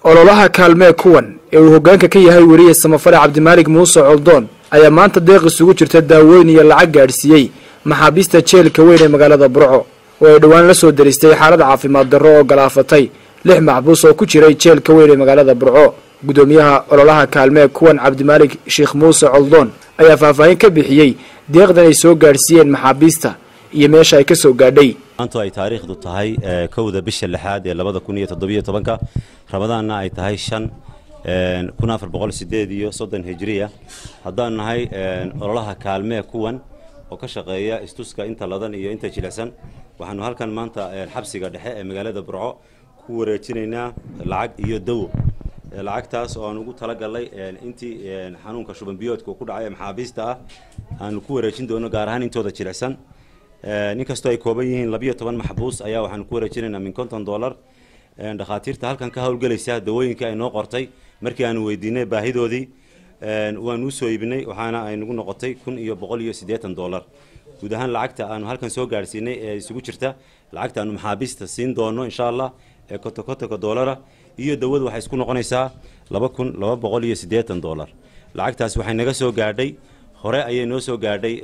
ololaha kaalmee kuwan ee uu hoggaanka ka yahay weriye samafale cabdimaalig muuse coldoon ayaa maanta deeq isugu jirta daaweyn iyo lacag gaadhsiiyey maxaabiista jeelka weyn ee magaalada burco oo ay dhowaan la soo daristay xaalad caafimaad darro oo galaafatay lix maxbuus oo ku jiray jeelka weyn ee magaalada burco guddoomiyaha ololaha kaalmee kuwan cabdimaalig sheekh muuse coldoon ayaa faahfaahin ka bixiyey deeqdan ay soo gaadhsiiyeen maxaabiista iyo meesha ay ka soo gaadhay maantu ay taariikhdu tahay kowda bisha lixaad ee labada kun iyo toddobiyo tobanka ramadaanna ay tahay shan kun afar boqol sideed iyo soddon hijiriya haddaan nahay ololaha kaalmee kuwan oo ka shaqeeya istuska inta ladan iyo inta jilicsan waxaanu halkan maanta xabsiga dhexe ee magaalada burco ku wareejinaynaa lacag iyo dawo lacagtaas oo aan ugu talagalnay intii xanuunka shuban biyoodka uu ku dhacay maxaabiista ah aanu ku wareejin doono gaar ahaan intooda jilicsan inkastoo ay kooban yihiin labiyo toban maxbuus ayaa waxaanu ku wareejinaynaa min konton dollar dhakhaatiirta halkan ka howlgelaysa dawooyinka ay noo qortay markii aanu weydiinay baahidoodii waanu usoo iibinay waxaana ay nagu noqotay kun iyo boqol iyo siddeetan dollar guud ahaan lacagta aanu halkan soo gaadhsiinay ee isugu jirta lacagta aanu maxaabiista siin doono insha allah ee kotokotoka dollara iyo dawadu waxay isku noqonaysaa laba kun laba boqol iyo siddeetan dollar lacagtaas waxay naga soo gaadhay hore ayay noo soo gaadhay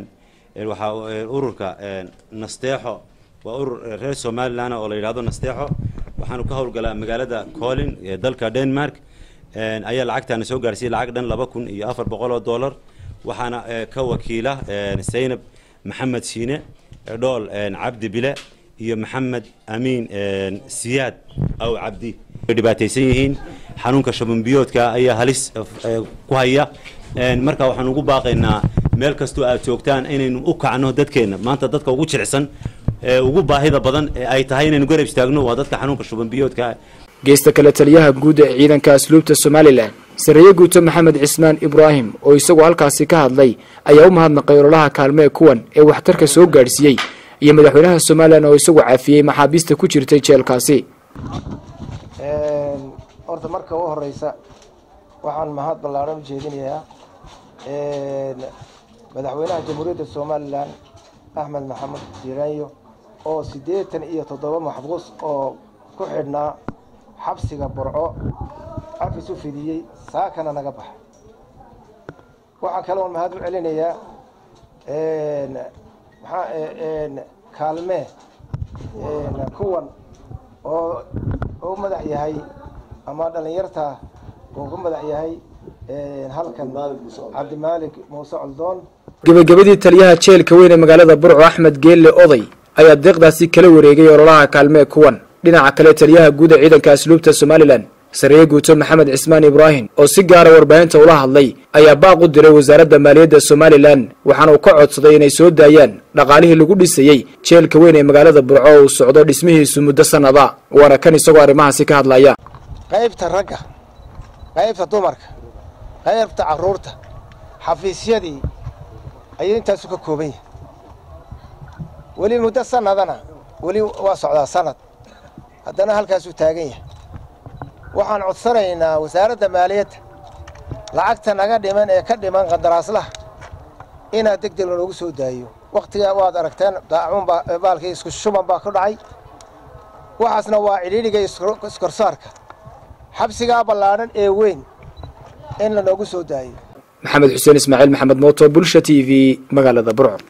waxaa ururka nasteexo waa urur reer somalilan oo la yidhahdo nasteexo waxaanu ka howlgalaa magaalada colin ee dalka denmark ayaa lacagtaana soo gaarsiiyey lacag dhan laba kun iyo afar boqol oo dollar waxaana ka wakiila zaynab maxamed shiine dhool cabdi bile iyo maxamed amiin siyaad aw cabdi way dhibaataysan yihiin xanuunka shabambiyoodka ayaa halis ku haya marka waxaan ugu baaqaynaa meel kastoo aad joogtaan inaynu u kacno dadkeenna maanta dadka ugu jilicsan ee ugu baahida badan ee ay tahay inaynu garab istaagno waa dadka xanuunka shubanbiyoodka geesta kale taliyaha guud ee ciidanka asluubta somalilan sareeye guuto maxamed cismaan ibraahim oo isagu halkaasi ka hadlay ayaa u mahadnaqay ololaha kaalmee kuwan ee waxtarka soo gaadhsiiyey iyo madaxweynaha somalilan oo isagu cafiyey maxaabiista ku jirtay jeelkaasi horta marka u horeysa waxaan mahad ballaaran u jeedinayaa madaxweynaha jamhuuriyadda somalilan axmed maxamed jiranyo oo siddeetan iyo toddoba maxbuus oo ku xidhnaa xabsiga burco cafis u fidiyey saakana naga baxay waxaa kaloon mahad u celinayaa maxaa kaalmee kuwan oo u madax yahay ama dhallinyarta uu ku madax yahay halkan cabdimaalik muuse coldoon gebagabadii taliyaha jeelka weyn ee magaalada burco axmed geelle oday ayaa deeqdaasi kala wareegay ololaha kaalmee kuwan dhinaca kale taliyaha guud ee ciidanka asluubta somalilan sareeye guuto maxamed cismaan ibraahim oo si gaara warbaahinta ula hadlay ayaa baaq u diray wasaaradda maaliyadda somalilan waxaana uu ka codsaday inay soo daayaan dhaqaalihii lagu dhisayey jeelka weyn ee magaalada burco oo uu socdo dhismihiisu muddo sannada waana kan isagoo arrimahaasi ka hadlaya qaybta ragga qaybta dumarka qaybta carruurta xafiisyadii ayuu intaasu ka kooban yahay weli muddo sanadana weli waa socdaa sanad haddana halkaasuu taagan yahay waxaan codsanaynaa wasaaradda maaliyadda lacagta naga dhiman ee ka dhiman qandaraaslaha inaad deg deg lanoogu soo daayo wakhtigaa waad aragteen daacuunbaa baalkii isku shuban baa ku dhacay waxaasna waa cidhiidhiga iskorsaarka xabsigaa ballaadhan ee weyn in lanoogu soo daayo maxamed xuseen ismaaciil maxamed mooto bulsha t v magaalada burco